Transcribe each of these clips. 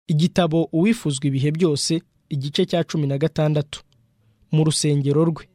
igitabo uwifuzwa ibihe byose igice cya cumi na gatandatu mu rusengero rwe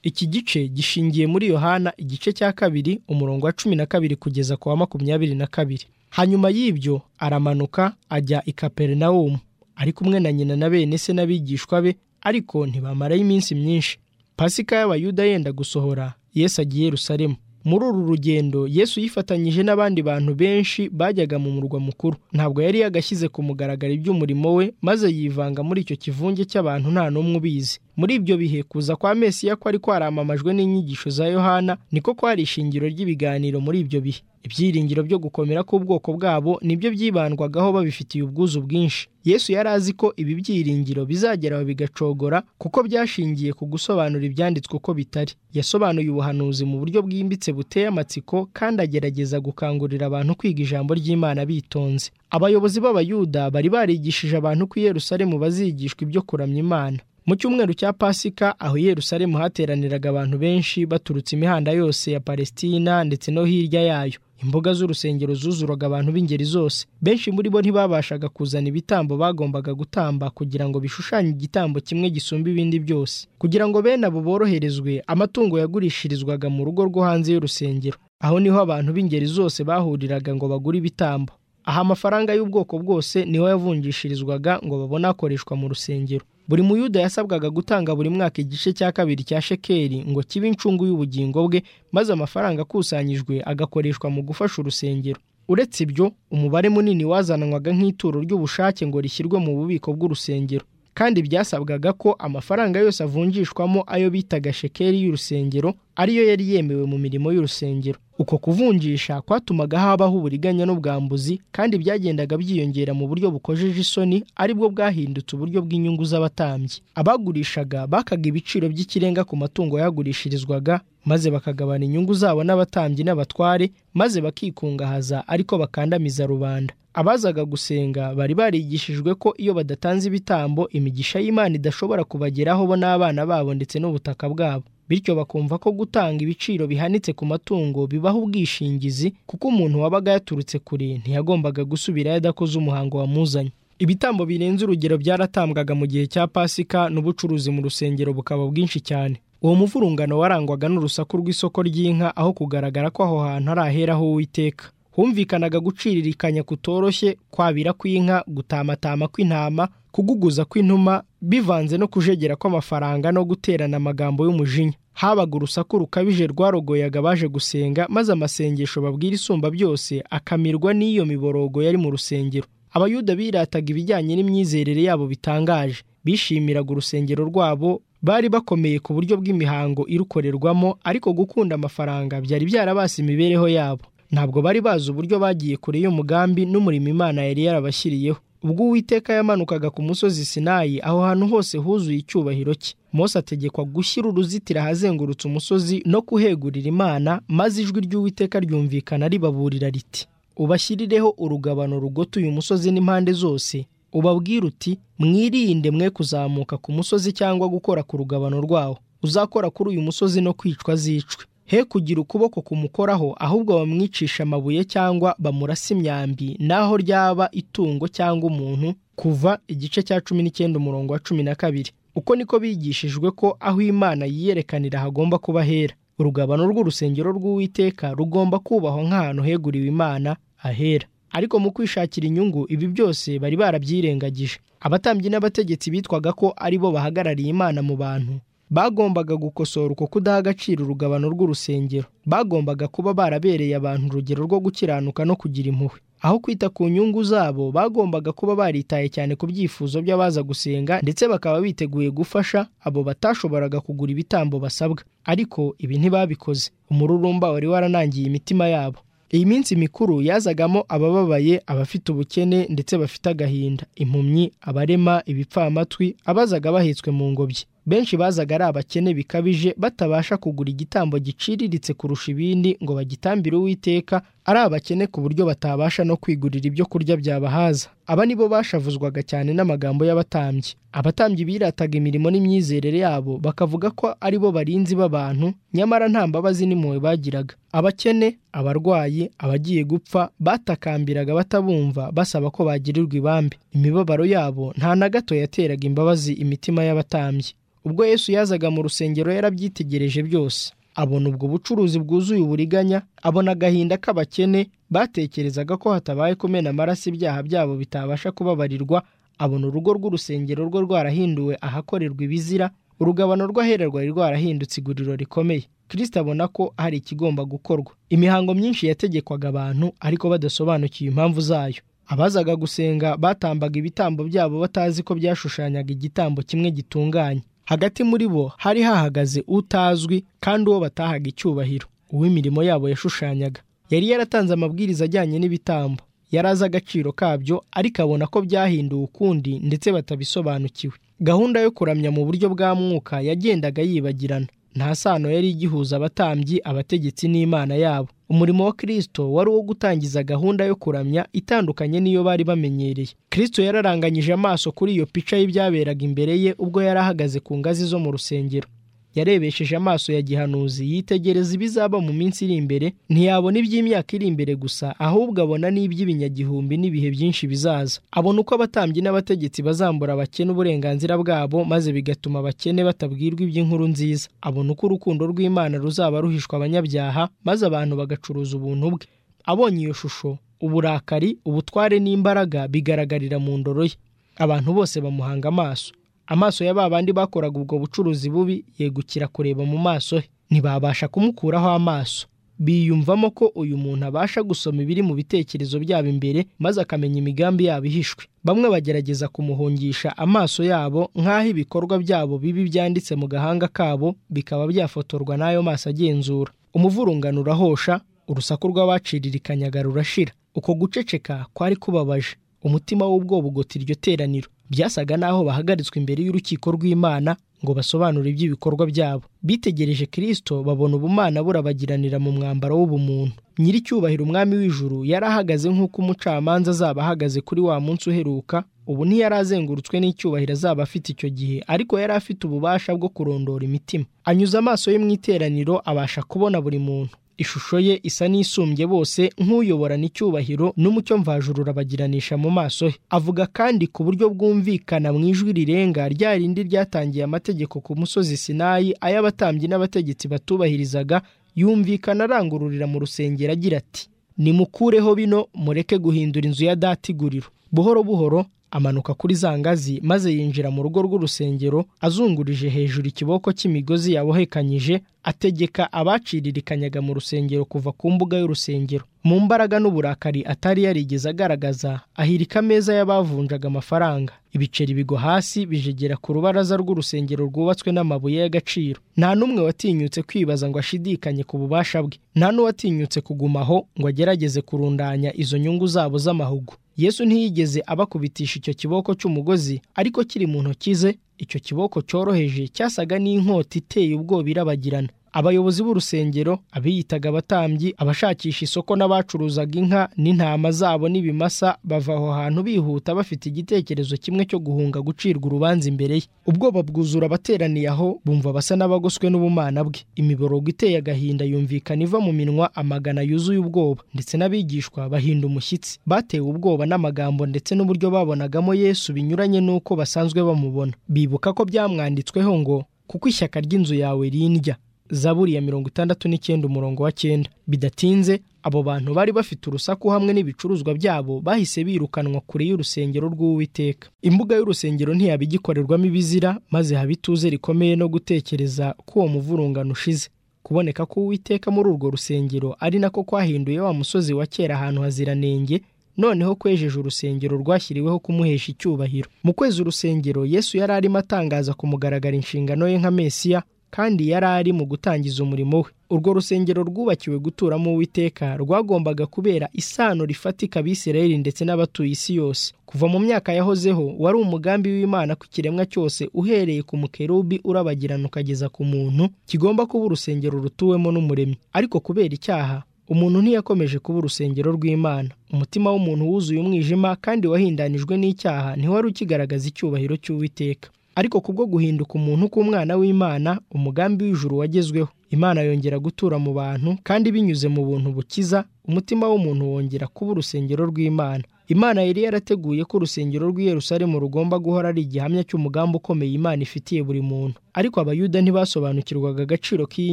iki gice gishingiye muri yohana igice cya kabiri umurongo wa cumi na kabiri kugeza ku wa makumyabiri na kabiri hanyuma y'ibyo aramanuka ajya i kaperinawumu ari kumwe na nyina na bene se n'abigishwa be ariko ntibamarayo iminsi myinshi pasika y'abayuda yenda gusohora yesu agiye Yerusalemu muri uru rugendo yesu yifatanyije n'abandi bantu benshi bajyaga mu murwa mukuru ntabwo yari yagashyize ku mugaragaro iby'umurimo we maze yivanga muri icyo kivunge cy'abantu nta n'umwe ubizi muri ibyo bihe kuza kwa mesiya ko ari kwaramamajwe n'inyigisho za yohana niko kwari ishingiro ry'ibiganiro muri ibyo bihe ibyiringiro byo gukomera k'ubwoko bwabo nibyo byibandwagaho babifitiye ubwuzu bwinshi yesu yari azi ko ibi byiringiro bizageraho bigacogora kuko byashingiye ku gusobanura ibyanditswe uko bitari yasobanuye ubuhanuzi mu buryo bwimbitse buteye amatsiko kandi agerageza gukangurira abantu kwiga ijambo ry'imana bitonze abayobozi b'abayuda bari barigishije abantu ko i Yerusalemu bazigishwa ibyo kuramya imana mu cyumweru cya pasika aho i Yerusalemu hateraniraga abantu benshi baturutse imihanda yose ya palesitina ndetse no hirya yayo imboga z'urusengero zuzuraga abantu b'ingeri zose benshi muri bo ntibabashaga kuzana ibitambo bagombaga gutamba kugira ngo bishushanye igitambo kimwe gisumba ibindi byose kugira ngo bene abo boroherezwe amatungo yagurishirizwaga mu rugo rwo hanze y'urusengero aho niho abantu b'ingeri zose bahuriraga ngo bagure ibitambo aha amafaranga y'ubwoko bwose niho yavunjishirizwaga ngo babone akoreshwa mu rusengero buri muyuda yasabwaga gutanga buri mwaka igice cya kabiri cya shekeri ngo kibe incungu y'ubugingo bwe maze amafaranga akusanyijwe agakoreshwa mu gufasha urusengero uretse ibyo umubare munini wazanwaga nk'ituro ry'ubushake ngo rishyirwe mu bubiko bw'urusengero kandi byasabwaga ko amafaranga yose avunjishwamo ayo bitaga shekeri y'urusengero ariyo yari yemewe mu mirimo y'urusengero uko kuvunjisha kwatumaga habaho uburiganya n'ubwambuzi kandi byagendaga byiyongera mu buryo bukojeje isoni aribwo bwahindutse uburyo bw'inyungu z'abatambyi abagurishaga bakaga ibiciro by'ikirenga ku matungo yagurishirizwaga maze bakagabana inyungu zabo n'abatambyi n'abatware maze bakikungahaza ariko bakandamiza rubanda abazaga gusenga bari barigishijwe ko iyo badatanze ibitambo imigisha y'imana idashobora kubageraho bo n'abana babo ndetse n'ubutaka bwabo bityo bakumva ko gutanga ibiciro bihanitse ku matungo bibaha ubwishingizi kuko umuntu wabaga yaturutse kure ntiyagombaga gusubira yadakoze umuhango wamuzanye ibitambo birenze urugero byaratambwaga mu gihe cya pasika n'ubucuruzi mu rusengero bukaba bwinshi cyane uwo muvurungano warangwaga n'urusaku rw'isoko ry'inka aho kugaragara ko aho hantu hari aheraho uwiteka humvikanaga guciririkanya kutoroshye kwabira kw'inka gutamatama kw'intama kuguguza kw'inuma bivanze no kujegera kw'amafaranga no guterana amagambo y'umujinya habaga urusaku rukabije rwarogoyaga abaje gusenga maze amasengesho babwira isumba byose akamirwa n'iyo miborogo yari mu rusengero abayuda birataga ibijyanye n'imyizerere yabo bitangaje bishimiraga urusengero rwabo bari bakomeye ku buryo bw'imihango irukorerwamo ariko gukunda amafaranga byari byarabasi imibereho yabo ntabwo bari bazi uburyo bagiye kure y'umugambi n'umurimo imana yari yarabashyiriyeho ubwo uwiteka yamanukaga ku musozi sinayi aho hantu hose huzuye icyubahiro cye mose ategekwa gushyira uruzitiro ahazengurutse umusozi no kuhegurira imana maze ijwi ry'uwiteka ryumvikana ribaburira riti ubashyirireho urugabano rugota uyu musozi n'impande zose ubabwira uti mwirinde mwe kuzamuka ku musozi cyangwa gukora ku rugabano rwawo uzakora kuri uyu musozi no kwicwa zicwe he kugira ukuboko kumukoraho ahubwo bamwicisha amabuye cyangwa bamurasa imyambi naho ryaba itungo cyangwa umuntu kuva igice cya cumi n'icyenda umurongo wa cumi na kabiri uko niko bigishijwe ko aho imana yiyerekanira hagomba kuba hera urugabano rw'urusengero rw'uwiteka rugomba kubahwa nk'ahantu heguriwe imana ahera ariko mu kwishakira inyungu ibi byose bari barabyirengagije abatambyi n'abategetsi bitwaga ko ari bo bahagarariye imana mu bantu bagombaga gukosora uko kudaha agaciro urugabano rw'urusengero bagombaga kuba barabereye abantu urugero rwo gukiranuka no kugira impuhwe aho kwita ku nyungu zabo bagombaga kuba baritaye cyane ku byifuzo by'abaza gusenga ndetse bakaba biteguye gufasha abo batashoboraga kugura ibitambo basabwa ariko ibi ntibabikoze umururumba wari waranangiye imitima yabo iyi minsi mikuru yazagamo abababaye abafite ubukene ndetse bafite agahinda impumyi abarema ibipfamatwi abazaga bahetswe mu ngobyi benshi bazaga ari abakene bikabije batabasha kugura igitambo giciriritse kurusha ibindi ngo bagitambire uwiteka ari abakene ku buryo batabasha no kwigurira ibyo kurya byabahaza aba ni bo bashavuzwaga cyane n'amagambo y'abatambyi abatambyi birataga imirimo n'imyizerere yabo bakavuga ko ari bo barinzi b'abantu nyamara nta mbabazi n'impuhwe bagiraga abakene abarwayi abagiye gupfa batakambiraga batabumva basaba ko bagirirwa ibambe imibabaro yabo nta na gato yateraga imbabazi imitima y'abatambyi ubwo yesu yazaga mu rusengero yarabyitegereje byose abona ubwo bucuruzi bwuzuye uburiganya abona agahinda k'abakene batekerezaga ko hatabaye kumena amaraso ibyaha byabo bitabasha kubabarirwa abona urugo rw'urusengero rwe rwarahinduwe ahakorerwa ibizira urugabano rw'ahererwa rwari rwarahindutse iguriro rikomeye kirisita abona ko hari ikigomba gukorwa imihango myinshi yategekwaga abantu ariko badasobanukiwe impamvu zayo abazaga gusenga batambaga ibitambo byabo batazi ko byashushanyaga igitambo kimwe gitunganye hagati muri bo hari hahagaze utazwi kandi uwo batahaga icyubahiro uw'imirimo yabo yashushanyaga yari yaratanze amabwiriza ajyanye n'ibitambo yari azi agaciro kabyo ariko abona ko byahinduwe ukundi ndetse batabisobanukiwe gahunda yo kuramya mu buryo bwa mwuka yagendaga yibagirana nta sano yari igihuza abatambyi abategetsi n'imana yabo umurimo wa kirisito wari uwo gutangiza gahunda yo kuramya itandukanye n'iyo bari bamenyereye kirisito yararanganyije amaso kuri iyo pica y'ibyaberaga imbere ye ubwo yari ahagaze ku ngazi zo mu rusengero yarebesheje amaso ya gihanuzi yitegereza ibizaba mu minsi iri imbere ntiyabona iby'imyaka iri imbere gusa ahubwo abona n'iby'ibinyagihumbi n'ibihe byinshi bizaza abona uko abatambyi n'abategetsi bazambura abakene uburenganzira bwabo maze bigatuma abakene batabwirwa iby'inkuru nziza abona uko urukundo rw'imana ruzaba ruhishwa abanyabyaha maze abantu bagacuruza ubuntu bwe abonye iyo shusho uburakari ubutware n'imbaraga bigaragarira mu ndoro ye abantu bose bamuhanga amaso amaso ya ba bandi bakoraga ubwo bucuruzi bubi yegukira kureba mu maso he ntibabasha kumukuraho amaso biyumvamo ko uyu muntu abasha gusoma ibiri mu bitekerezo byabo imbere maze akamenya imigambi yabo ihishwe bamwe bagerageza kumuhungisha amaso yabo nk'aho ibikorwa byabo bibi byanditse mu gahanga kabo bikaba byafotorwa n'ayo maso agenzura umuvurungano urahosha urusaku rw'abaciririkanyaga rurashira uko guceceka kwari kubabaje umutima w'ubwoba ugota iryo teraniro byasaga n'aho bahagaritswe imbere y'urukiko rw'imana ngo basobanure iby'ibikorwa byabo bitegereje kirisito babona ubumana burabagiranira mu mwambaro w'ubumuntu nyiricyubahiro umwami w'ijuru yari ahagaze nk'uko umucamanza azaba ahagaze kuri wa munsi uheruka ubu ntiyari azengurutswe n'icyubahiro azaba afite icyo gihe ariko yari afite ububasha bwo kurondora imitima anyuze amaso ye mu iteraniro abasha kubona buri muntu ishusho ye isa n'isumbye bose nk'uyoborana icyubahiro n'umucyo mvajuru urabagiranisha mu maso he avuga kandi ku buryo bwumvikana mu ijwi rirenga rya rindi ryatangiye amategeko ku musozi sinayi ay'abatambyi n'abategetsi batubahirizaga yumvikana arangururira mu rusengero agira ati nimukureho bino mureke guhindura inzu ya data iguriro buhoro buhoro amanuka kuri za ngazi maze yinjira mu rugo rw'urusengero azungurije hejuru ikiboko cy'imigozi yabohekanyije ategeka abaciririkanyaga mu rusengero kuva ku mbuga y'urusengero mu mbaraga n'uburakari atari yarigeze agaragaza ahirika ameza y'abavunjaga amafaranga ibiceri bigwa hasi bijegera ku rubaraza rw'urusengero rwubatswe n'amabuye y'agaciro nta n'umwe watinyutse kwibaza ngo ashidikanye ku bubasha bwe nta n'uwatinyutse kugumaho ngo agerageze kurundanya izo nyungu zabo z'amahugu yesu ntiyigeze abakubitisha icyo kiboko cy'umugozi ariko kiri mu ntoki ze icyo kiboko cyoroheje cyasaga n'inkota iteye ubwoba irabagirana abayobozi b'urusengero abiyitaga abatambyi abashakisha isoko n'abacuruzaga inka n'intama zabo n'ibimasa bava aho hantu bihuta bafite igitekerezo kimwe cyo guhunga gucirwa urubanza imbere ye ubwoba bwuzura abateraniye aho bumva basa n'abagoswe n'ubumana bwe imiborogo iteye agahinda yumvikana iva mu minwa amagana yuzuye ubwoba ndetse n'abigishwa bahinda umushyitsi batewe ubwoba n'amagambo ndetse n'uburyo babonagamo yesu binyuranye n'uko basanzwe bamubona bibuka ko byamwanditsweho ngo kuko ishyaka ry'inzu yawe rindya zaburi ya mirongo itandatu n'icyenda umurongo wa cyenda bidatinze abo bantu bari bafite urusaku hamwe n'ibicuruzwa byabo bahise birukanwa kure y'urusengero rw'uwiteka imbuga y'urusengero ntiyaba igikorerwamo ibizira maze haba ituze rikomeye no gutekereza ko uwo muvurungano ushize kuboneka k'uwiteka muri urwo rusengero ari nako kwahinduye wa musozi wa kera ahantu haziranenge noneho kwejeje urusengero rwashyiriweho kumuhesha icyubahiro mu kwezi urusengero yesu yari arimo atangaza ku mugaragara inshingano ye nka mesiya kandi yari ari mu gutangiza umurimo we urwo rusengero rwubakiwe guturamo uwiteka rwagombaga kubera isano rifatika abisirayeli ndetse n'abatuye isi yose kuva mu myaka yahozeho wari umugambi w'imana ku kiremwa cyose uhereye ku mukerubi urabagirana ukageza ku muntu kigomba kuba urusengero rutuwemo n'umuremyi ariko kubera icyaha umuntu ntiyakomeje kuba urusengero rw'imana umutima w'umuntu wuzuye umwijima kandi wahindanijwe n'icyaha ntiwari ukigaragaza icyubahiro cy'uwiteka ariko kubwo guhinduka umuntu k'umwana w'imana umugambi w'ijuru wagezweho imana yongera gutura mu bantu kandi binyuze mu buntu bukiza umutima w'umuntu wongera kuba urusengero rw'imana imana yari yarateguye ko urusengero rw'i Yerusalemu rugomba guhora ari igihamya cy'umugambi ukomeye imana ifitiye buri muntu ariko abayuda ntibasobanukirwaga agaciro k'iyi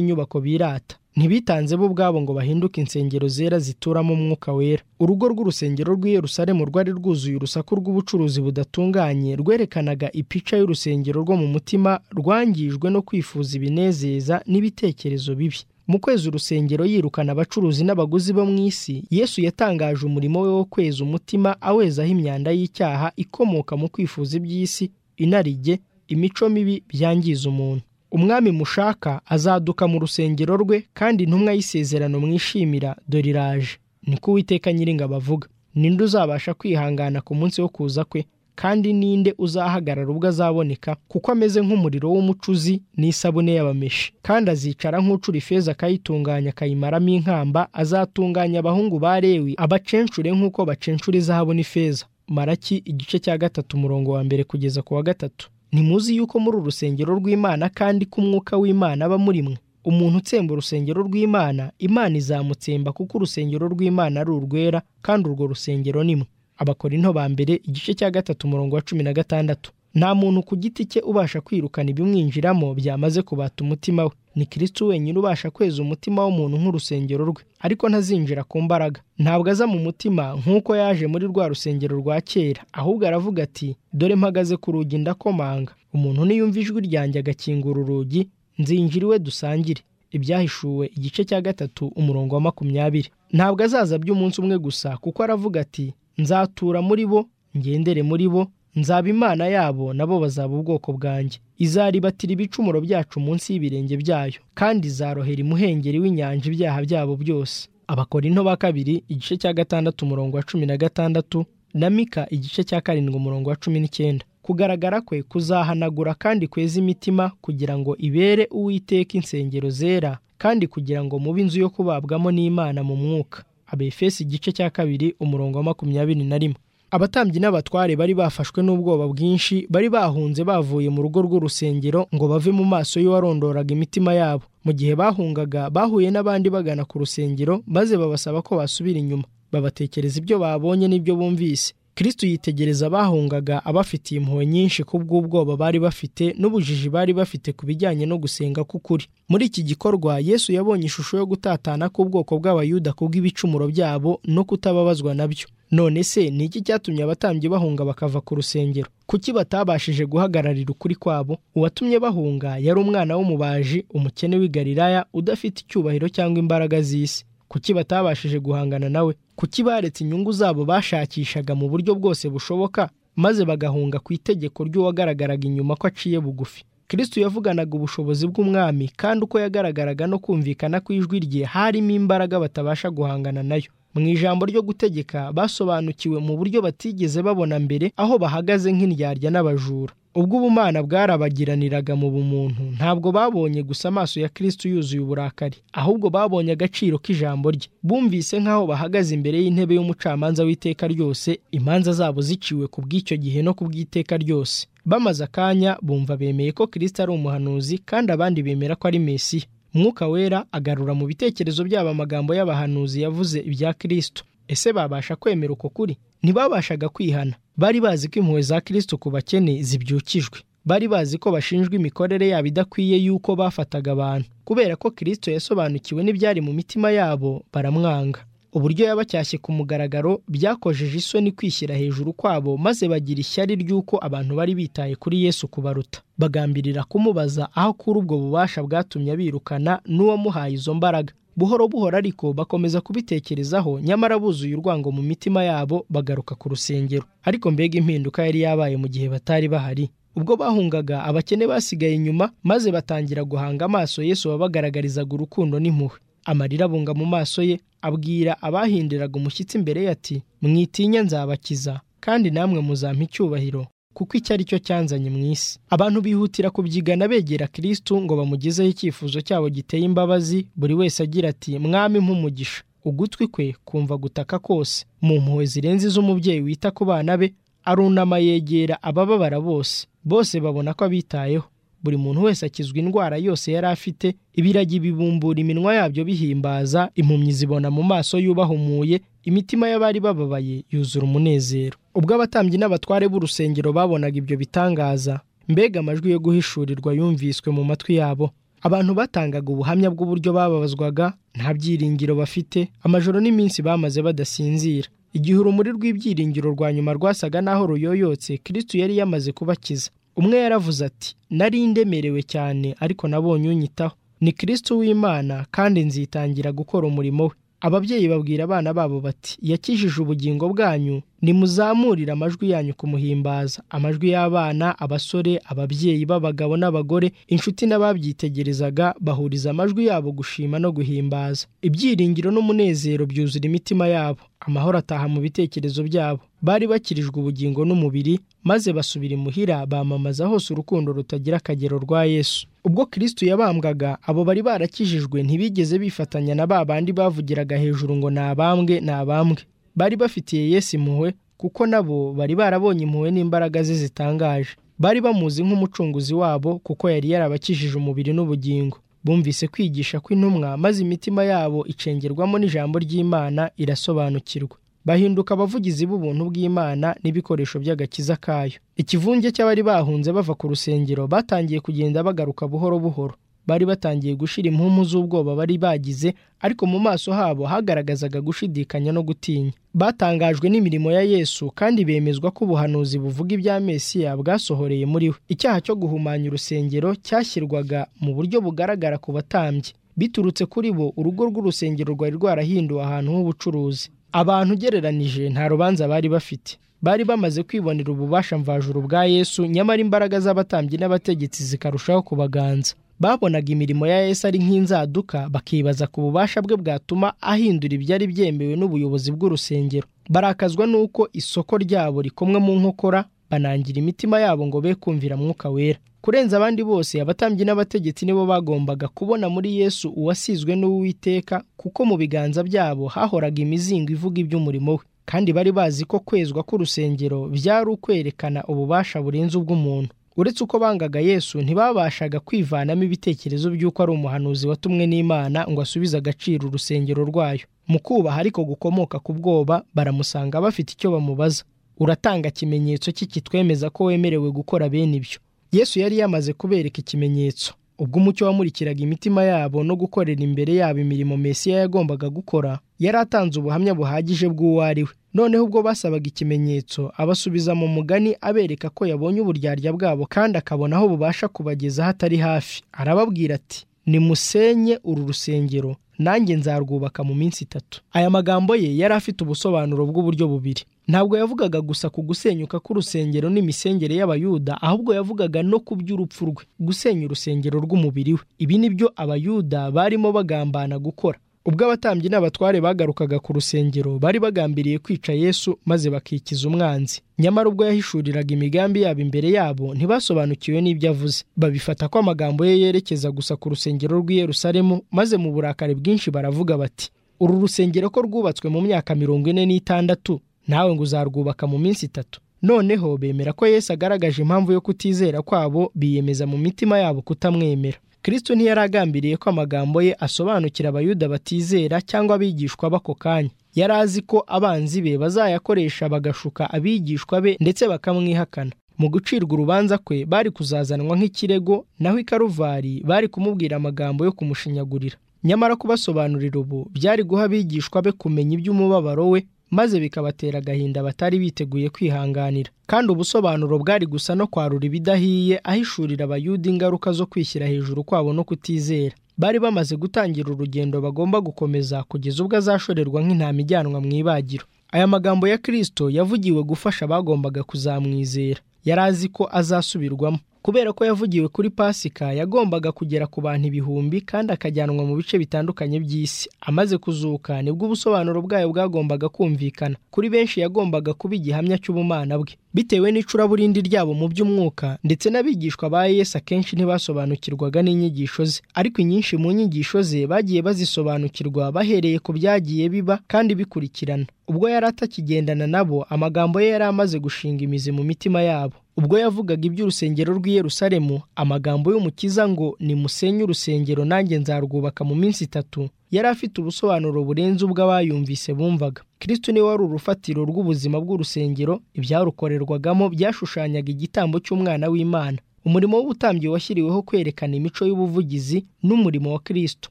nyubako birata ntibitanze bo ubwabo ngo bahinduke insengero zera zituramo umwuka wera urugo rw'urusengero rw'i Yerusalemu rwari rwuzuye urusaku rw'ubucuruzi budatunganye rwerekanaga ipica y'urusengero rwo mu mutima rwangijwe no kwifuza ibinezeza n'ibitekerezo bibi mu kwezi urusengero yirukana abacuruzi n'abaguzi bo mu isi yesu yatangaje umurimo we wo kweza umutima awezaho imyanda y'icyaha ikomoka mu kwifuza iby'isi inarijye imico mibi byangiza umuntu umwami mushaka azaduka mu rusengero rwe kandi intumwa y'isezerano mwishimira dore iraje niko uwiteka nyiringa bavuga ninde uzabasha kwihangana ku munsi wo kuza kwe kandi ninde uzahagarara ubwo azaboneka kuko ameze nk'umuriro w'umucuzi n'isabune y'abameshi kandi azicara nk'ucura ifeza akayitunganya akayimaramo inkamba azatunganya abahungu ba lewi abacencure nk'uko bacencura izahabu n'ifeza maraki igice cya gatatu umurongo wa mbere kugeza ku wa gatatu ntimuzi yuko muri urusengero rw'imana kandi ko umwuka w'imana aba muri mwe umuntu utsemba urusengero rw'imana imana izamutsemba kuko urusengero rw'imana ari urwera kandi urwo rusengero ni mwe abakorinto ba mbere igice cya gatatu umurongo wa cumi na gatandatu nta muntu ku giti cye ubasha kwirukana ibimwinjiramo byamaze kubata umutima we ni kirisitu wenyine ubasha kweza umutima w'umuntu nk'urusengero rwe ariko ntazinjira ku mbaraga ntabwo aza mu mutima nk'uko yaje muri rwa rusengero rwa kera ahubwo aravuga ati dore mpagaze ku rugi ndakomanga umuntu niyumva ijwi ryanjye agakingura urugi nzinjira iwe dusangire ibyahishuwe igice cya gatatu umurongo wa makumyabiri ntabwo azaza by'umunsi umwe gusa kuko aravuga ati nzatura muri bo ngendere muri bo nzaba imana yabo nabo bazaba ubwoko bwanjye izaribatira ibicumuro byacu munsi y'ibirenge byayo kandi izarohera imuhengeri w'inyanja ibyaha byabo byose abakorinto ba kabiri igice cya gatandatu umurongo wa cumi na gatandatu na mika igice cya karindwi umurongo wa cumi n'icyenda kugaragara kwe kuzahanagura kandi kweza imitima kugira ngo ibere uwiteka insengero zera kandi kugira ngo mube inzu yo kubabwamo n'imana mu mwuka abefesi igice cya kabiri umurongo wa makumyabiri na rimwe abatambyi n'abatware bari bafashwe n'ubwoba bwinshi bari bahunze bavuye mu rugo rw'urusengero ngo bave mu maso y'uwarondoraga imitima yabo mu gihe bahungaga bahuye n'abandi bagana ku rusengero maze babasaba ko basubira inyuma babatekereza ibyo babonye n'ibyo bumvise kirisitu yitegereza abahungaga abafitiye impuhwe nyinshi kubw'ubwoba bari bafite n'ubujiji bari bafite ku bijyanye no gusenga k'ukuri muri iki gikorwa yesu yabonye ishusho yo gutatana k'ubwoko bw'abayuda kubw'ibicumuro byabo no kutababazwa nabyo none se ni iki cyatumye abatambyi bahunga bakava ku rusengero kuki batabashije guhagararira ukuri kwabo uwatumye bahunga yari umwana w'umubaji umukene w'i Galilaya udafite icyubahiro cyangwa imbaraga z'isi kuki batabashije guhangana nawe kuki baretse inyungu zabo bashakishaga mu buryo bwose bushoboka maze bagahunga ku itegeko ry'uwagaragaraga inyuma ko aciye bugufi kirisitu yavuganaga ubushobozi bw'umwami kandi uko yagaragaraga no kumvikana ku ijwi rye harimo imbaraga batabasha guhangana nayo mu ijambo ryo gutegeka basobanukiwe mu buryo batigeze babona mbere aho bahagaze nk'indyarya n'abajura ubwo ubumana bwarabagiraniraga mu bumuntu ntabwo babonye gusa amaso ya kirisitu yuzuye uburakari ahubwo babonye agaciro k'ijambo rye bumvise nk'aho bahagaze imbere y'intebe y'umucamanza w'iteka ryose imanza zabo ziciwe ku bw'icyo gihe no ku bw'iteka ryose bamaze akanya bumva bemeye ko kirisita ari umuhanuzi kandi abandi bemera ko ari mesiya umwuka wera agarura mu bitekerezo byabo amagambo y'abahanuzi yavuze ibya kirisito ese babasha kwemera uko kuri ntibabashaga kwihana bari bazi ko impuhwe za kirisito ku bakene zibyukijwe bari bazi ko bashinjwa imikorere yabo idakwiye y'uko bafataga abantu kubera ko kirisito yasobanukiwe n'ibyari mu mitima yabo baramwanga uburyo yabacyashye ku mugaragaro byakojeje isoni kwishyira hejuru kwabo maze bagira ishyari ry'uko abantu bari bitaye kuri yesu kubaruta bagambirira kumubaza aho kuri ubwo bubasha bwatumye abirukana n'uwamuhaye izo mbaraga buhoro buhoro ariko bakomeza kubitekerezaho nyamara buzuye urwango mu mitima yabo bagaruka ku rusengero ariko mbega impinduka yari yabaye mu gihe batari bahari ubwo bahungaga abakene basigaye inyuma maze batangira guhanga amaso yesu wabagaragarizaga urukundo n'impuhwe amarira abunga mu maso ye abwira abahindiraga umushyitsi imbere ye ati mwitinya nzabakiza kandi namwe muzampa icyubahiro kuko icyo ari cyo cyanzanye mu isi abantu bihutira kubyigana begera kirisitu ngo bamugezeho icyifuzo cyabo giteye imbabazi buri wese agira ati mwami nk'umugisha ugutwi kwe kumva gutaka kose mu mpuhwe zirenze iz'umubyeyi wita ku bana be arunama yegera abababara bose bose babona ko abitayeho buri muntu wese akizwa indwara yose yari afite ibiragi bibumbura iminwa yabyo bihimbaza impumyi zibona mu maso y'ubahumuye imitima y'abari bababaye yuzura umunezero ubwo abatambyi n'abatware b'urusengero babonaga ibyo bitangaza mbega amajwi yo guhishurirwa yumviswe mu matwi yabo abantu batangaga ubuhamya bw'uburyo bababazwaga nta byiringiro bafite amajoro n'iminsi bamaze badasinzira igihe urumuri rw'ibyiringiro rwa nyuma rwasaga n'aho ruyoyotse kirisitu yari yamaze kubakiza umwe yaravuze ati nari ndemerewe cyane ariko nabonye unyitaho ni kirisitu w'imana kandi nzitangira gukora umurimo we ababyeyi babwira abana babo bati yakijije ubugingo bwanyu nimuzamurire amajwi yanyu kumuhimbaza amajwi y'abana abasore ababyeyi b'abagabo n'abagore inshuti n'ababyitegerezaga bahuriza amajwi yabo gushima no guhimbaza ibyiringiro n'umunezero byuzura imitima yabo amahoro ataha mu bitekerezo byabo bari bakirijwe ubugingo n'umubiri maze basubira imuhira bamamaza hose urukundo rutagira akagero rwa yesu ubwo kirisitu yabambwaga abo bari barakijijwe ntibigeze bifatanya na ba bandi bavugiraga hejuru ngo ni abambwe ni abambwe bari bafitiye yesu impuhwe kuko nabo bari barabonye impuhwe n'imbaraga ze zitangaje bari bamuzi nk'umucunguzi wabo kuko yari yarabakijije umubiri n'ubugingo bumvise kwigisha kw'intumwa maze imitima yabo icengerwamo n'ijambo ry'imana irasobanukirwa bahinduka abavugizi b'ubuntu bw'imana n'ibikoresho by'agakiza kayo ikivunge cy'abari bahunze bava ku rusengero batangiye kugenda bagaruka buhoro buhoro bari batangiye gushira impumu z'ubwoba bari bagize ariko mu maso habo hagaragazaga gushidikanya no gutinya batangajwe n'imirimo ya yesu kandi bemezwa ko ubuhanuzi buvuga ibya mesiya bwasohoreye muri we icyaha cyo guhumanya urusengero cyashyirwaga mu buryo bugaragara ku batambyi biturutse kuri bo urugo rw'urusengero rwari rwarahinduwe ahantu h'ubucuruzi abantu ugereranije nta rubanza bari bafite bari bamaze kwibonera ububasha mvajuru bwa yesu nyamara imbaraga z'abatambyi n'abategetsi zikarushaho kubaganza babonaga imirimo ya yesu ari nk'inzaduka bakibaza ku bubasha bwe bwatuma ahindura ibyari byemewe n'ubuyobozi bw'urusengero barakazwa n'uko isoko ryabo rikomwe mu nkokora banangira imitima yabo ngo be kumvira mwuka wera kurenza abandi bose abatambyi n'abategetsi nibo bagombaga kubona muri yesu uwasizwe n'uwiteka kuko mu biganza byabo hahoraga imizingo ivuga iby'umurimo we kandi bari bazi ko kwezwa k'urusengero byari ukwerekana ububasha burenze ubw'umuntu uretse uko bangaga yesu ntibabashaga kwivanamo ibitekerezo by'uko ari umuhanuzi watumwe n'imana ngo asubize agaciro urusengero rwayo mu kubaha ariko gukomoka ku bwoba baramusanga bafite icyo bamubaza uratanga ikimenyetso cye kitwemeza ko wemerewe gukora bene ibyo yesu yari yamaze kubereka ikimenyetso ubwo umucyo wamurikiraga imitima yabo no gukorera imbere yabo imirimo mesiya yagombaga gukora yari atanze ubuhamya buhagije bw'uwo ari we noneho ubwo basabaga ikimenyetso abasubiza mu mugani abereka ko yabonye uburyarya bwabo kandi akabona aho bubasha kubageza hatari hafi arababwira ati nimusenye uru rusengero nanjye nzarwubaka mu minsi itatu aya magambo ye yari afite ubusobanuro bw'uburyo bubiri ntabwo yavugaga gusa ku gusenyuka k'urusengero n'imisengere y'abayuda ahubwo yavugaga no ku by'urupfu rwe gusenya urusengero rw'umubiri we ibi ni byo abayuda barimo bagambana gukora ubwo abatambyi n'abatware bagarukaga ku rusengero bari bagambiriye kwica yesu maze bakikiza umwanzi nyamara ubwo yahishuriraga imigambi yabo imbere yabo ntibasobanukiwe n'ibyo avuze babifata ko amagambo ye yerekeza gusa ku rusengero rw'i Yerusalemu maze mu burakari bwinshi baravuga bati uru rusengero ko rwubatswe mu myaka mirongo ine n'itandatu nawe ngo uzarwubaka mu minsi itatu noneho bemera ko yesu agaragaje impamvu yo kutizera kwabo biyemeza mu mitima yabo kutamwemera kirisitu ntiyari agambiriye ko amagambo ye asobanukira abayuda batizera cyangwa abigishwa b'ako kanya yari azi ko abanzi be bazayakoresha bagashuka abigishwa be ndetse bakamwihakana mu gucirwa urubanza kwe bari kuzazanwa nk'ikirego naho i karuvari bari kumubwira amagambo yo kumushinyagurira nyamara kubasobanurira ubu byari guha abigishwa be kumenya iby'umubabaro we maze bikabatera agahinda batari biteguye kwihanganira kandi ubusobanuro bwari gusa no kwarura ibidahiye ahishurira abayuda ingaruka zo kwishyira hejuru kwabo no kutizera bari bamaze gutangira urugendo bagomba gukomeza kugeza ubwo azashorerwa nk'intama ijyanwa mu ibagiro aya magambo ya kirisito yavugiwe gufasha abagombaga kuzamwizera yari azi ko azasubirwamo kubera ko yavugiwe kuri pasika yagombaga kugera ku bantu ibihumbi kandi akajyanwa mu bice bitandukanye by'isi amaze kuzuka nibwo ubusobanuro bwayo bwagombaga kumvikana kuri benshi yagombaga kuba igihamya cy'ubumana bwe bitewe n'icuraburindi ryabo mu by'umwuka ndetse n'abigishwa ba yesu akenshi ntibasobanukirwaga n'inyigisho ze ariko inyinshi mu nyigisho ze bagiye bazisobanukirwa bahereye ku byagiye biba kandi bikurikirana ubwo yari atakigendana nabo amagambo ye yari amaze gushinga imizi mu mitima yabo ubwo yavugaga iby'urusengero rw'i Yerusalemu amagambo y'umukiza ngo nimusenye urusengero nanjye nzarwubaka mu minsi itatu yari afite ubusobanuro burenze ubw'abayumvise bumvaga kristo niwe wari urufatiro rw'ubuzima bw'urusengero ibyarukorerwagamo byashushanyaga igitambo cy'umwana w'imana umurimo w'ubutambyi washyiriweho kwerekana imico y'ubuvugizi n'umurimo wa kristo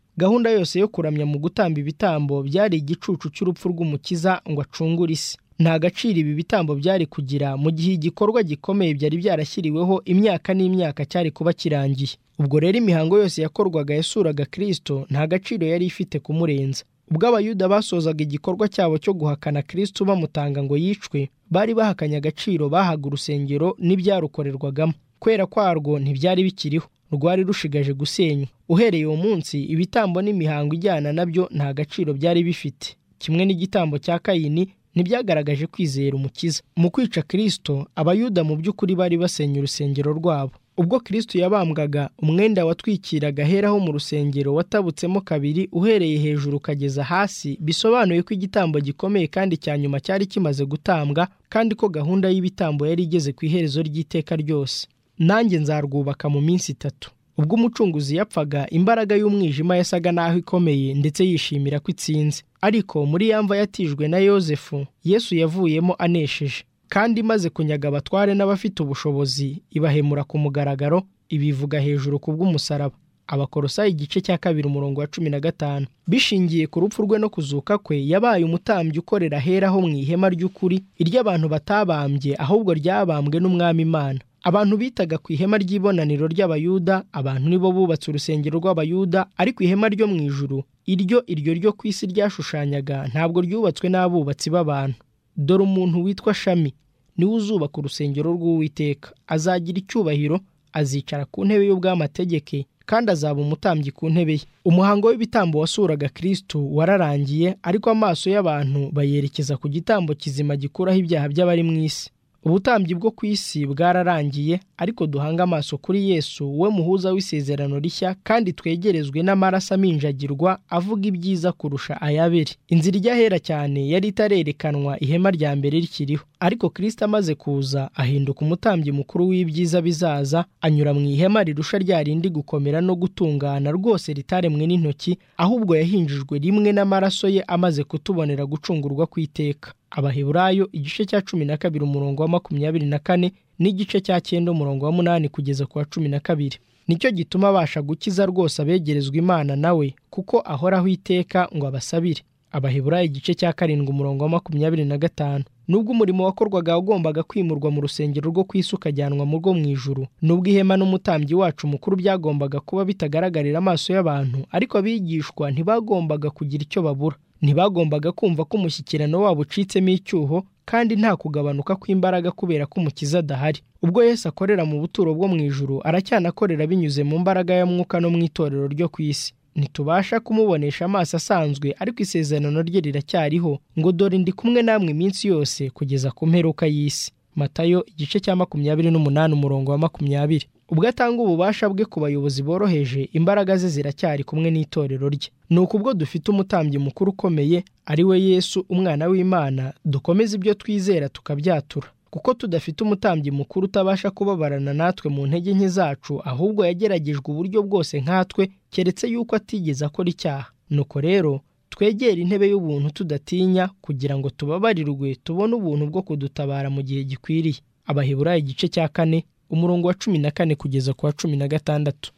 gahunda yose yo kuramya mu gutamba ibitambo byari igicucu cy'urupfu rw'umukiza ngo acungure isi nta gaciro ibi bitambo byari kugira mu gihe igikorwa gikomeye byari byarashyiriweho imyaka n'imyaka cyari kuba kirangiye ubwo rero imihango yose yakorwaga yasuraga kirisito nta gaciro yari ifite kumurenza ubwo abayuda basozaga igikorwa cyabo cyo guhakana kirisito bamutanga ngo yicwe bari bahakanye agaciro bahaga urusengero n'ibyarukorerwagamo kwera kwarwo ntibyari bikiriho rwari rushigaje gusenywa uhereye uwo munsi ibitambo n'imihango ijyana nabyo nta gaciro byari bifite kimwe n'igitambo cya kayini ntibyagaragaje kwizera umukiza mu kwica kirisito abayuda mu by'ukuri bari basenya urusengero rwabo ubwo kirisito yabambwaga umwenda watwikiraga aheraho mu rusengero watabutsemo kabiri uhereye hejuru ukageza hasi bisobanuye ko igitambo gikomeye kandi cya nyuma cyari kimaze gutambwa kandi ko gahunda y'ibitambo yari igeze ku iherezo ry'iteka ryose nanjye nzarwubaka mu minsi itatu ubwo umucunguzi yapfaga imbaraga y'umwijima yasaga n'aho ikomeye ndetse yishimira ko itsinze ariko muri yamva yatijwe na yosefu yesu yavuyemo anesheje kandi imaze kunyaga abatware n'abafite ubushobozi ibahemura ku mugaragaro ibivuga hejuru ku bw'umusaraba abakorosa igice cya kabiri umurongo wa cumi na gatanu bishingiye ku rupfu rwe no kuzuka kwe yabaye umutambyi ukorera aheraho mu ihema ry'ukuri iry'abantu batabambye ahubwo ryabambwe n'umwami imana abantu bitaga ku ihema ry'ibonaniro ry'abayuda abantu nibo bubatse urusengero rw'abayuda ariko ihema ryo mu ijuru iryo iryo ryo ku isi ryashushanyaga ntabwo ryubatswe n'abubatsi b'abantu dore umuntu witwa shami niwe uzubaka urusengero rw'uwiteka azagira icyubahiro azicara ku ntebe y'ubw'amategeke kandi azaba umutambyi ku ntebe ye umuhango w'ibitambo wasuraga kristo wararangiye ariko amaso y'abantu bayerekeza ku gitambo kizima gikuraho ibyaha by'abari mu isi ubutambyi bwo ku isi bwararangiye ariko duhange amaso kuri yesu we muhuza w'isezerano rishya kandi twegerezwe n'amaraso aminjagirwa avuga ibyiza kurusha ayabere inzira ijya ahera cyane yari itarerekanwa ihema rya mbere rikiriho ariko kirisita amaze kuza ahinduka umutambyi mukuru w'ibyiza bizaza anyura mu ihema rirusha rya rindi gukomera no gutungana rwose ritaremwe n'intoki ahubwo yahinjijwe rimwe n'amaraso ye amaze kutubonera gucungurwa ku iteka abaheburayo igice cya cumi na kabiri umurongo wa makumyabiri na kane n'igice cya cyenda umurongo wa munani kugeza ku wa cumi na kabiri nicyo gituma abasha gukiza rwose abegerezwa imana nawe kuko ahoraho iteka ngo abasabire abaheburayo igice cya karindwi umurongo wa makumyabiri na gatanu nubwo umurimo wakorwaga wagombaga kwimurwa mu rusengero rwo ku isi ukajyanwa mu rwo mu ijuru nubwo ihema n'umutambyi wacu mukuru byagombaga kuba bitagaragarira amaso y'abantu ariko abigishwa ntibagombaga kugira icyo babura ntibagombaga kumva ko umushyikirano wabo ucitsemo icyuho kandi nta kugabanuka kw'imbaraga kubera ko umukiza adahari ubwo Yesu akorera mu buturo bwo mu ijuru aracyanakorera binyuze mu mbaraga ya mwuka no mu itorero ryo ku isi ntitubasha kumubonesha amaso asanzwe ariko isezerano rye riracyariho ngo dore ndi kumwe namwe iminsi yose kugeza ku mperuka y'isi matayo igice cya makumyabiri n'umunani umurongo wa makumyabiri ubwo atanga ububasha bwe ku bayobozi boroheje imbaraga ze ziracyari kumwe n'itorero rye ni ukubwo dufite umutambyi mukuru ukomeye ari we yesu umwana w'imana dukomeze ibyo twizera tukabyatura kuko tudafite umutambyi mukuru utabasha kubabarana natwe mu ntege nke zacu ahubwo yageragejwe uburyo bwose nkatwe keretse yuko atigeze akora icyaha nuko rero twegere intebe y'ubuntu tudatinya kugira ngo tubabarirwe tubone ubuntu bwo kudutabara mu gihe gikwiriye abaheburayo igice cya kane umurongo wa cumi na kane kugeza ku wa cumi na gatandatu